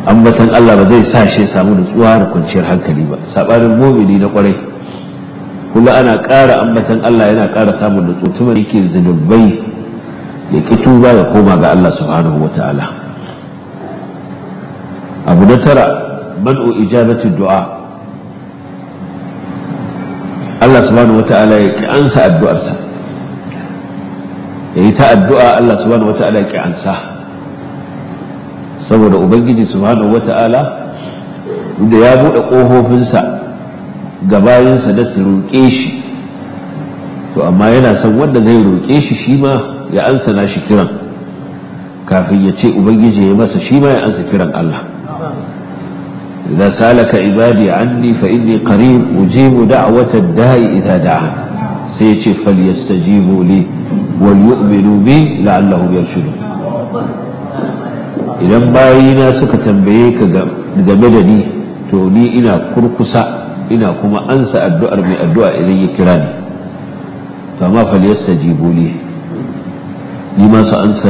ambatan Allah ba zai sa shi samu nutsuwa da kwanciyar hankali ba sabanin mumini na kwarai kula ana ƙara ambatan Allah yana ƙara samun nutsuwa tuma yake zunubai ya ki tuba ya koma ga Allah subhanahu wa ta'ala abu na tara man'u ijabati du'a Allah subhanahu wa ta'ala ya ki ansa addu'arsa ya yi ta addu'a Allah subhanahu wa ta'ala ya ki ansa saboda ubangiji subhanahu wata'ala da ya buɗe ƙofofinsa ga bayansa da su roƙe shi to amma yana son wanda zai roƙe shi shi ma ya ansa na shi kiran kafin ya ce ubangiji ya masa shi ma ya ansa kiran Allah إذا سألك عبادي عني فإني قريب أجيب دعوة الداء إذا دعا سيتي فليستجيبوا لي وليؤمنوا بي لعلهم يرشدون idan bayina suka tambaye ka game da ni to ni ina kurkusa ina kuma ansa addu'ar mai addu'a idan ya kira ni to amma fal yastajibu li ni ma su ansa